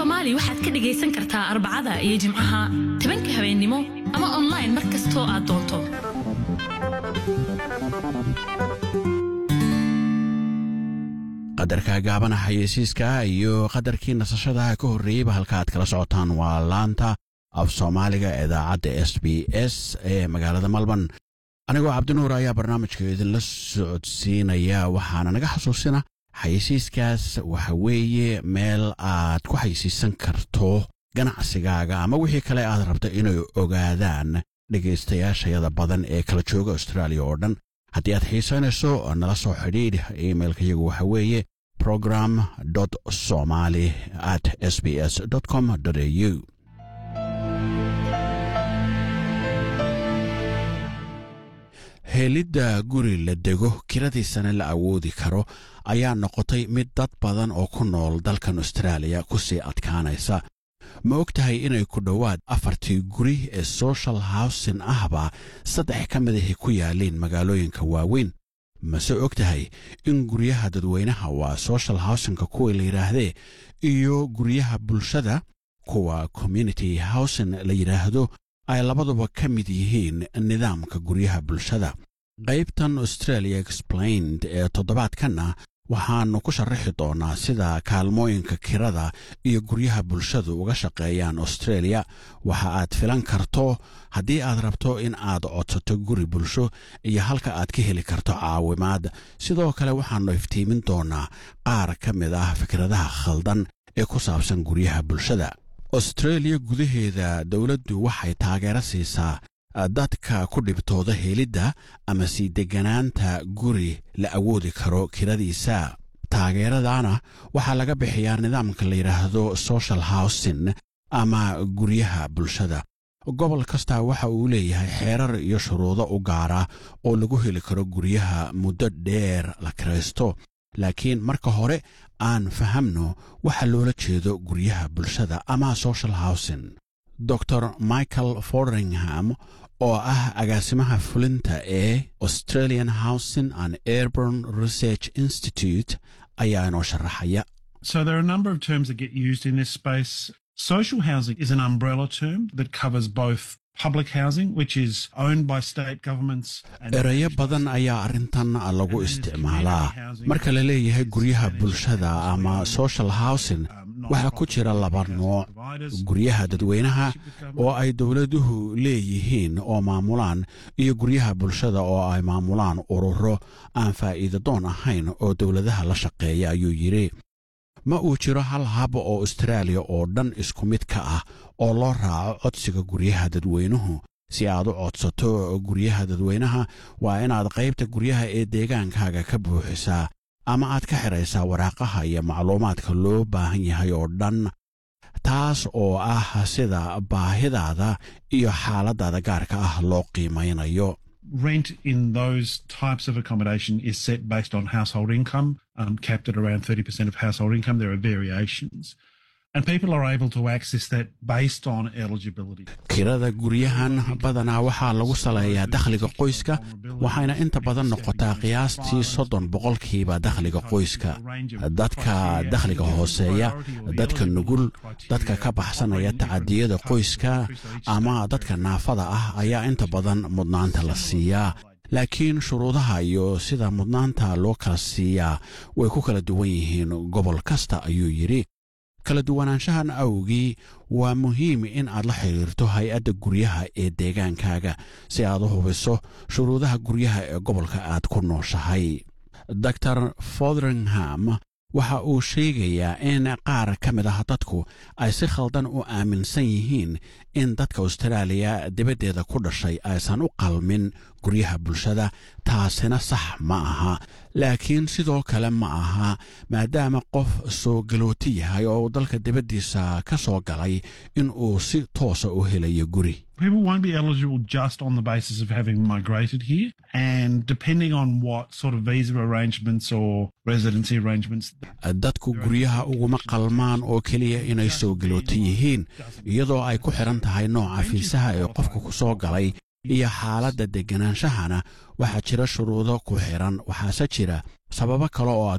soomaali waxaad ka dhagaysan kartaa arbacada iyo jimcaha tobanka habeennimo ama online mar kastoo aad doonto qadarka gaabana xayeysiiska iyo qadarkii nasashada ka horreeyeyba halka aad kala socotaan waa laanta af soomaaliga idaacadda s b s ee magaalada malban anigoo cabdinuur ayaa barnaamijka idinla socodsiinaya waxaana naga xasuusina xayeysiiskaas waxa weeye meel aad ku xayeysiisan karto ganacsigaaga ama wixii kale aad rabto inay ogaadaan dhegaystayaashayada badan ee kala jooga austraaliya oo dhan haddii aad xiisaynayso nala soo xidhiidh imailka yagu waxa weeye program somaly at s b s com au helidda guri la dego kiradiisana la awoodi karo ayaa noqotay mid dad badan oo ku nool dalkan austraaliya ku sii adkaanaysa ma og tahay inay ku dhowaad afartii guri ee social howsin ahba saddex ka midahi ku yaaleen magaalooyinka waaweyn mase og tahay in guryaha dadweynaha waa social howsinka kuwa la yidhaahdee iyo guryaha bulshada kuwa community howsin la yidhaahdo ay labaduba ka mid yihiin nidaamka guryaha bulshada qaybtan australia explained ee toddobaadkanna waxaannu ku sharaxi doonnaa sida kaalmooyinka kirada iyo guryaha bulshadu uga shaqeeyaan australia waxa aad filan karto haddii aad rabto in aad codsato guri bulsho iyo halka aad ka heli karto caawimaad sidoo kale waxaannu iftiimin doonnaa qaar ka mid ah fikradaha khaldan ee ku saabsan guryaha bulshada australia gudaheeda dowladdu waxay taageero siisaa dadka ku dhibtooda helidda ama sii degganaanta guri la awoodi karo kiradiisa taageeradana waxaa laga bixiyaa nidaamka la yidhaahdo social howsin ama guryaha bulshada gobol kasta waxa uu leeyahay xeerar iyo shuruudo u gaara oo lagu heli karo guryaha muddo dheer la kiraysto laakiin marka hore aan fahamno waxa loola jeedo guryaha bulshada ama social howsin dor michael fordringham oo ah agaasimaha fulinta ee australian housing and airborn research institute ayaa inoo sharaxaya So there are a number of terms that get used in this space. Social housing is an umbrella term that covers both public housing, which is owned by state governments. and erayo badan ayaa arrintan lagu isticmaalaa marka la leeyahay guryaha bulshada ama social housing waxaa ku jira laba nooc guryaha dadweynaha oo ay dowladuhu leeyihiin oo maamulaan iyo guryaha bulshada oo ay maamulaan ururo aan faa'iida doon ahayn oo dowladaha la shaqeeya ayuu yidhi ma uu jiro hal hab oo austraaliya oo dhan isku mid ka ah oo loo raaco codsiga guryaha dadweynuhu si aad u codsato guryaha dadweynaha waa inaad qaybta guryaha ee deegaankaaga ka buuxisaa ama aad ka xidhaysaa waraaqaha iyo macluumaadka loo baahan yahay oo dhan taas oo ah sida baahidaada iyo xaaladaada gaarka ah loo qiimaynayo Rent in those types of accommodation is set based on household income, um, capped at around 30% of household income. There are variations. And people are able to access that based on eligibility. kirada guryahan badanaa waxaa lagu saleeyaa dakhliga qoyska waxayna inta badan noqotaa qiyaastii soddon boqolkiiba dakhliga qoyska dadka dakhliga hooseeya dadka nugul dadka ka baxsanaya tacadiyada qoyska ama dadka naafada ah ayaa inta badan mudnaanta la siiyaa laakiin shuruudaha iyo sida mudnaanta loo kala siiyaa way ku kala duwan yihiin gobol kasta ayuu yidhi kala duwanaanshahan awgii waa muhiim in aad la xidhiirto hay-adda guryaha ee deegaankaaga si aad u hubiso shuruudaha guryaha ee gobolka aad ku nooshahay dor fodringham waxa uu sheegayaa in qaar ka mid ah dadku ay si khaldan u aaminsan yihiin in dadka austraaliya dibaddeeda ku dhashay aysan u qalmin guryaha bulshada taasina sax ma aha laakiin sidoo kale ma aha maadaama qof soo galooti yahay oo uu dalka dibaddiisa ka soo galay in uu si toosa u helayo guri People won't be eligible just on the basis of having migrated here. And depending on what sort of visa arrangements or residency arrangements dadku guryaha uguma qalmaan oo keliya inay soo galoota yihiin iyadoo ay ku xidhan tahay nooca fiisaha ee qofka ku soo galay iyo xaaladda degganaanshahana waxaa jira shuruudo ku xidhan waxaase jira sababo kale oo